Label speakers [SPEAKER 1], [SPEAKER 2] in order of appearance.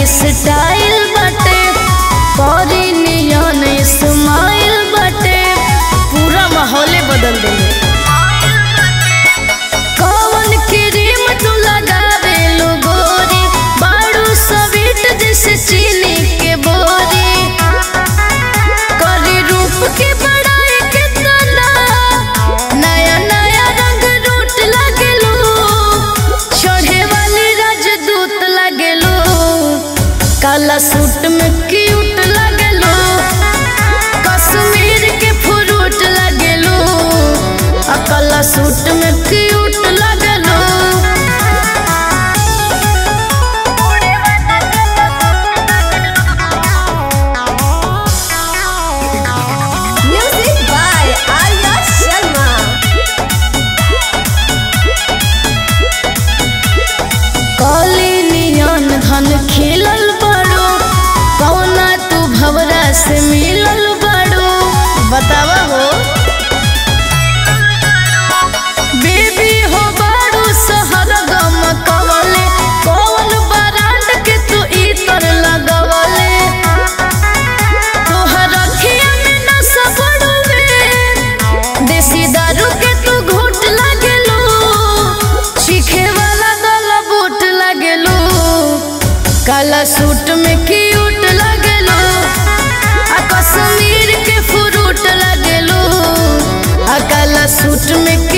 [SPEAKER 1] Style बाटे करी नियन स्माइल बाटे पूरा माहौले बदल देले कौन क्रीम तू लगावे लो गोरी बाड़ू स्वीट जैसे चीनी के बोरी करी रूप के बड़ाई कितना नया नया रंग रूट लगेलू चढ़े वाली राजदूत लगेलू काला सूट में क्यूट लगेलू कश्मीर के फ्रूट लगेलू आ काला सूट में क्यूट लगेलू
[SPEAKER 2] Music by Arya Sharma.
[SPEAKER 1] काली नियन धन खिलल बड़ो कौना तू भवरा से मिलल बड़ो बतावा हो बेबी हो बड़ो शहर गम कवले कौन बरांड के तू इतर लगवले तोहर अखिया में नशा बड़ुए देसी दारू के तू घूट लगेलू चीखे वाला गल बूट लगेलू काला सूट में क्यूट लगेलू आ कश्मीर के फ्रूट लगेलू आ काला सूट में